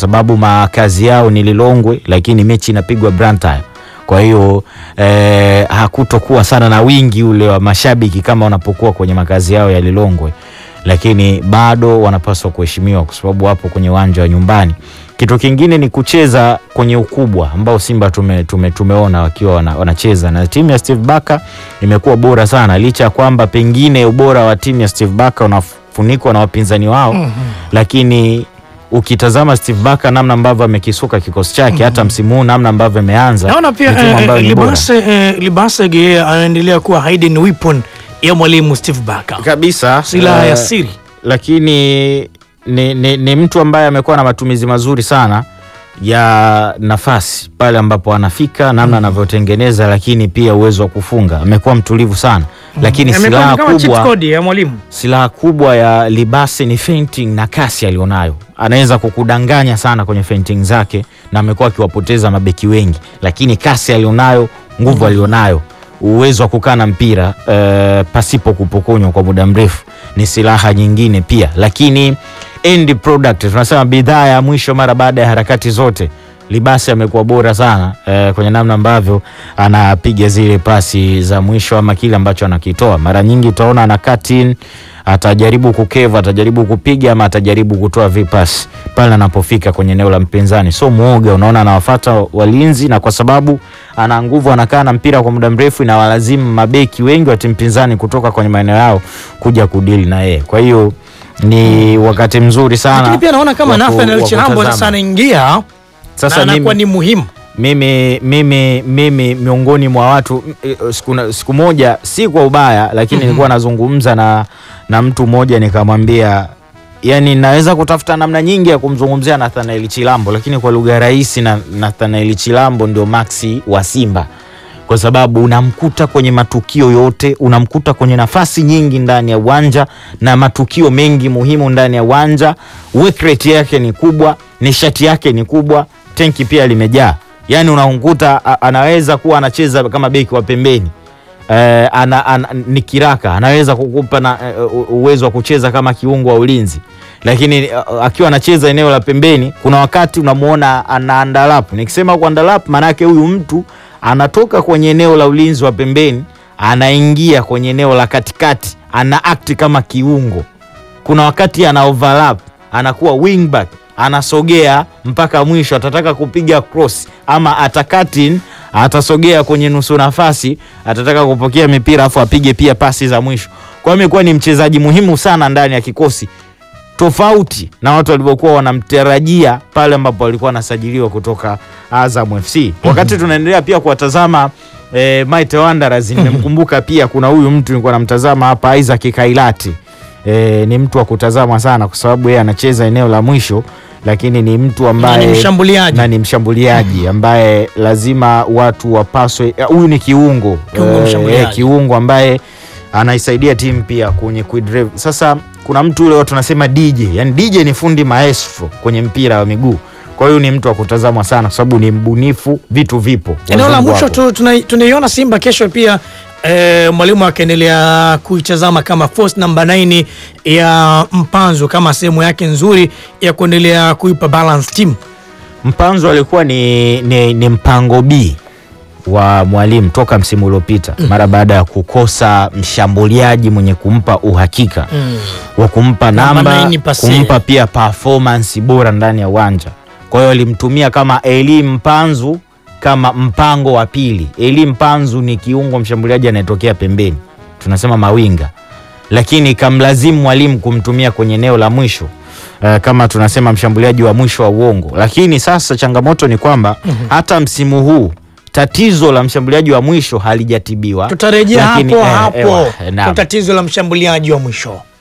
sababu makazi yao ni Lilongwe, lakini mechi inapigwa Blantyre. Kwa hiyo eh, hakutokuwa sana na wingi ule wa mashabiki kama wanapokuwa kwenye makazi yao ya Lilongwe, lakini bado wanapaswa kuheshimiwa kwa sababu wapo kwenye uwanja wa nyumbani. Kitu kingine ni kucheza kwenye ukubwa ambao Simba tume, tume, tumeona wakiwa wana, wanacheza na timu ya Steve Barker imekuwa bora sana, licha ya kwamba pengine ubora wa timu ya Steve Barker unafunikwa na wapinzani wao lakini ukitazama Steve Barker namna ambavyo amekisuka kikosi chake hata msimu huu namna ambavyo ameanza Naona pia ni timu eh, ambayo eh, ni bora. Libase eh, Libasege yeye anaendelea kuwa hidden weapon ya mwalimu Steve Barker, kabisa silaha ya eh, siri. lakini ni, ni, ni mtu ambaye amekuwa na matumizi mazuri sana ya nafasi pale ambapo anafika, namna anavyotengeneza, lakini pia uwezo wa kufunga. Amekuwa mtulivu sana, lakini Amekuwa silaha ni kama cheat kubwa code ya mwalimu. silaha kubwa ya Libase ni feinting na kasi alionayo. Anaweza kukudanganya sana kwenye feinting zake, na amekuwa akiwapoteza mabeki wengi, lakini kasi alionayo, nguvu alionayo, uwezo wa kukaa na mpira eh, pasipo kupokonywa kwa muda mrefu ni silaha nyingine pia, lakini end product, tunasema bidhaa ya mwisho mara baada ya harakati zote Libasi amekuwa bora sana eh, kwenye namna ambavyo anapiga zile pasi za mwisho ama kile ambacho anakitoa. Mara nyingi utaona ana cut in, atajaribu kukeva, atajaribu kupiga ama atajaribu kutoa vipas pale anapofika kwenye eneo la mpinzani. So muoga, unaona anawafuata walinzi, na kwa sababu ana nguvu, anakaa na mpira kwa muda mrefu, inawalazimu mabeki wengi wa timu pinzani kutoka kwenye maeneo yao kuja kudili na yeye. Kwa hiyo ni wakati mzuri sana, Lakini pia naona kama wa ku- Nathan wa Chilambo kutazama. sasa anaingia Sasa na mimi- anakuwa ni muhimu. mimi, mimi, mimi miongoni mwa watu m- eh, siku, na- siku moja si kwa ubaya lakini nilikuwa nazungumza na, na mtu mmoja nikamwambia yani naweza kutafuta namna nyingi ya kumzungumzia Nathanael Chilambo lakini kwa lugha rahisi na Nathanael Chilambo ndio Maxi wa Simba kwa sababu unamkuta kwenye matukio yote, unamkuta kwenye nafasi nyingi ndani ya uwanja na matukio mengi muhimu ndani ya uwanja. Work rate yake ni kubwa, nishati yake ni kubwa, tenki pia limejaa. Yani unamkuta a- anaweza kuwa anacheza kama beki wa pembeni eh, ana, ana, ni kiraka, anaweza kukupa na eh, u- uwezo wa kucheza kama kiungo wa ulinzi, lakini eh, akiwa anacheza eneo la pembeni, kuna wakati unamuona ana andalap. Nikisema kwa andalap, maanake huyu mtu anatoka kwenye eneo la ulinzi wa pembeni anaingia kwenye eneo la katikati, ana act kama kiungo. Kuna wakati ana overlap, anakuwa wingback, anasogea mpaka mwisho, atataka kupiga cross ama atakatin, atasogea kwenye nusu nafasi, atataka kupokea mipira afu apige pia pasi za mwisho. Kwa hiyo amekuwa ni mchezaji muhimu sana ndani ya kikosi tofauti na watu walivyokuwa wanamtarajia pale ambapo alikuwa anasajiliwa kutoka Azam FC. Wakati tunaendelea pia kuwatazama eh, Mighty Wanderers, nimemkumbuka pia kuna huyu mtu nilikuwa namtazama hapa Isaac Kailati. Eh, ni mtu wa kutazama sana kwa sababu yeye anacheza eneo la mwisho, lakini ni mtu ambaye Na ni mshambuliaji. na ni mshambuliaji ambaye lazima watu wapaswe. eh, Huyu ni kiungo Kiungo Eh, mshambuliaji. eh, kiungo ambaye anaisaidia timu pia kwenye kuidrive. Sasa kuna mtu ule watu tunasema DJ, yani DJ ni fundi maestro kwenye mpira wa miguu. Kwa hiyo ni mtu wa kutazamwa sana kwa sababu ni mbunifu, vitu vipo. Eneo la Wazungu mwisho wapo. tu tuna- tunaiona Simba kesho pia eh, mwalimu akaendelea kuitazama kama force namba 9 ya Mpanzu kama sehemu yake nzuri ya kuendelea kuipa balance team. Mpanzo alikuwa ni, ni, ni mpango B wa mwalimu toka msimu uliopita mara baada ya kukosa mshambuliaji mwenye kumpa uhakika wa kumpa Namba namba, nine pase. kumpa pia performance bora ndani ya uwanja. Kwa hiyo alimtumia kama Eli Mpanzu kama mpango wa pili. Eli Mpanzu ni kiungo mshambuliaji anayetokea pembeni, tunasema mawinga, lakini ikamlazimu mwalimu kumtumia kwenye eneo la mwisho uh, kama tunasema mshambuliaji wa mwisho wa uongo. Lakini sasa changamoto ni kwamba hata msimu huu tatizo la mshambuliaji wa mwisho halijatibiwa. Tutarejea Lakini, hapo eh, hapo ewa, naam. kwa tatizo la mshambuliaji wa mwisho.